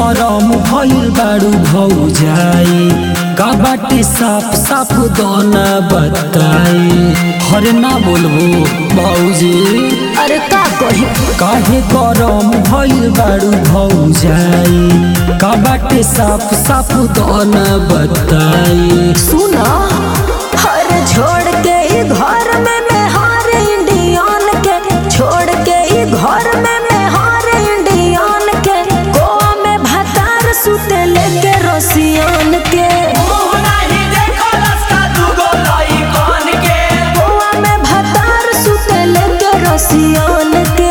गरम भइल बारू भौजाई का बाटे साफ साफ दोना बताई हरे ना बोलबो भौजी अरे का कही काहे गरम भइल बारू भौजाई का बाटे साफ साफ दोना बताई सुना हर छोड़ के ई घर में मैं हार इंडियन के छोड़ के ई घर में मैं हार इंडियन के गोवा में भतार सुते लेके रसियन के गोवा में भतार सुते लेके रसियन के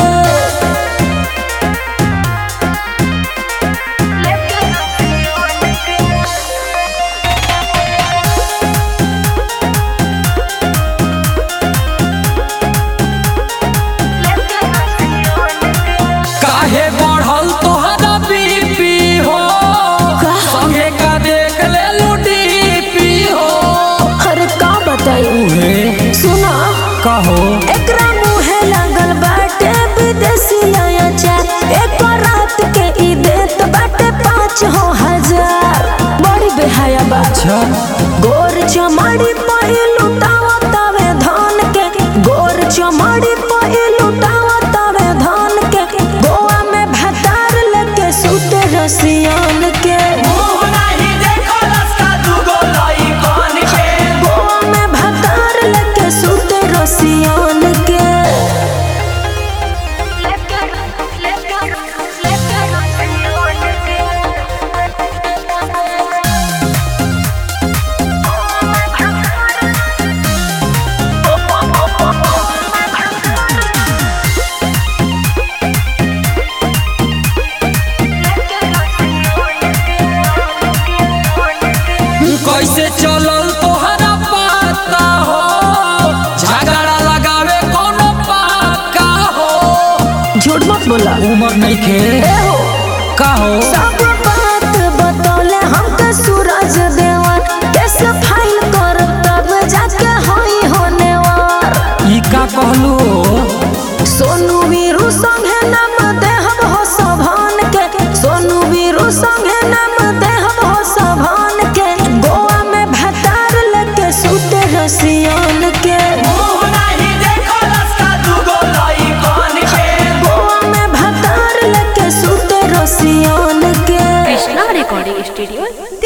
काहे बढ़ल तोहरा बीपी हो संगे का देख ले लुडीपी हो अरे का बताई उहे सुना कहो एकरा मुहे लागल बाटे विदेशी अचार एक रात के ई देत बाटे पाँच हो हजार बड़ी बेहाया बात अच्छा गोर चमाड़ी पाई लुटावा तवे धान के गोर चमाड़ी पाई लुटावा तवे धान के गोवा में भतार लेके सुते रसियान के गोवा में भतार लेके सुते रसियान के कैसे चलल तोहरा पता हो झगड़ा लगावे कोनो पाका हो झूठ मत बोला उमर नहीं खे ए हो का हो सब बात बतौले हमके सूरज देवन कैसे फाइल कर तब जाके होई होने वार ई का कहलू सोनू वीरू संगे नाम देहब हो सभान के सोनू वीरू संगे नाम देहब हो सभान के गोवा में भतार लेके सुते रसियान के गोवा में भतार लेके सुते रसियान के कृष्णा रिकॉर्डिंग स्टूडियो